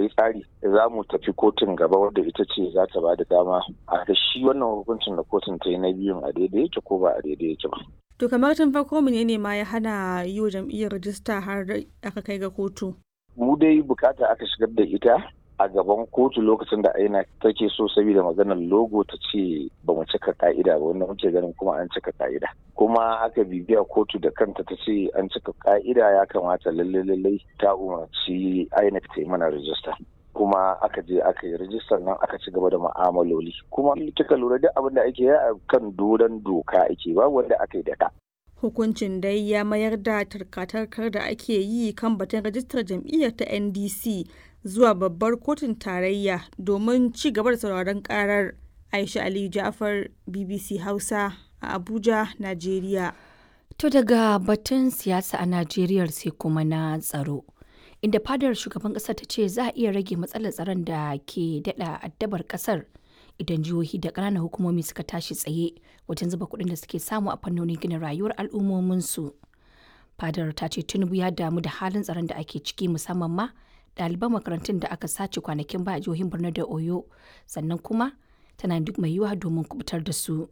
akwai tsari za mu tafi kotun gaba wadda ita ce za ta ba da dama a ga shi wannan hukuncin da kotun ta yi na biyun a daidai yake ko ba a daidai yake ba. To kamar tun farko ne ma ya hana yi wa jam'iyyar rajista har aka kai ga kotu. Mu dai bukata aka shigar da ita a gaban kotu lokacin da aina take so saboda maganar logo ta ce ba mu cika ka'ida ba wanda muke ganin kuma an cika ka'ida kuma aka bibiya kotu da kanta ta ce an cika ka'ida ya kamata lalle lalle ta umarci INEC ta yi mana rajista kuma aka je aka yi rajistar nan aka ci gaba da ma'amaloli kuma kika lura duk abin da ake yi a kan doron doka ake ba wanda aka yi da ka hukuncin dai ya mayar da tarkatarkar da ake yi kan batun rajistar jam'iyyar ta ndc zuwa babbar kotun tarayya domin ci gaba da sauraron karar aisha aliyu jafar bbc hausa a abuja najeriya to daga batun siyasa a najeriya sai kuma na tsaro inda fadar shugaban kasar ta ce za a iya rage matsalar tsaron da ke dada addabar kasar idan jihohi da ƙananan hukumomi suka tashi tsaye wajen zuba kuɗin da suke samu a fannonin gina rayuwar al'ummominsu. Fadar ta ce Tinubu ya damu da halin tsaron da ake ciki musamman ma ɗaliban makarantun da aka sace kwanakin ba a jihohin Borno da Oyo sannan kuma tana duk mai yiwuwa domin kubutar da su.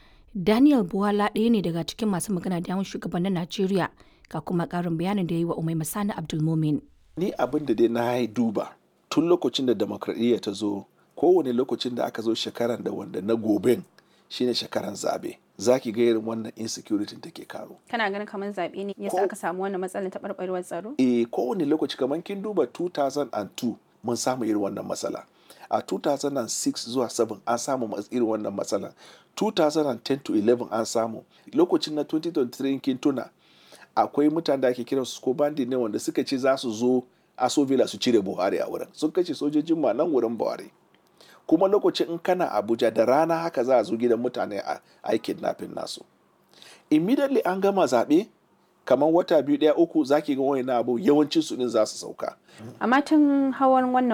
Daniel Buwala ɗaya ne daga cikin masu magana da yawan shugabannin Najeriya ga kuma ƙarin bayanin da ya yi wa Umai Masani Abdulmumin. Ni abin da dai na duba tun lokacin da demokradiyya ta zo kowane lokacin da aka zo shekaran da wanda na goben shine shekaran zabe za ki ga irin wannan insecurity take karo kana ganin kamar zabe ne yasa aka samu wannan matsalar taɓarɓarewar tsaro eh kowane lokaci kamar kin duba 2002 mun samu irin wannan matsala a 2006 zuwa 7 an samu irin wannan matsala 2010 to 11 an samu lokacin na 2023 kin tuna akwai mutane da ake kiransu ko bandi ne wanda suka ce za su zo aso villa su cire buhari a wurin sun kashe sojojin ma nan wurin buhari kuma lokacin in kana abuja da rana haka za a zo gidan mutane a aikin nafin nasu immediately an gama zaɓe kamar wata biyu ɗaya uku zaki ga wani abu yawancin su din za su sauka amma tun hawan wannan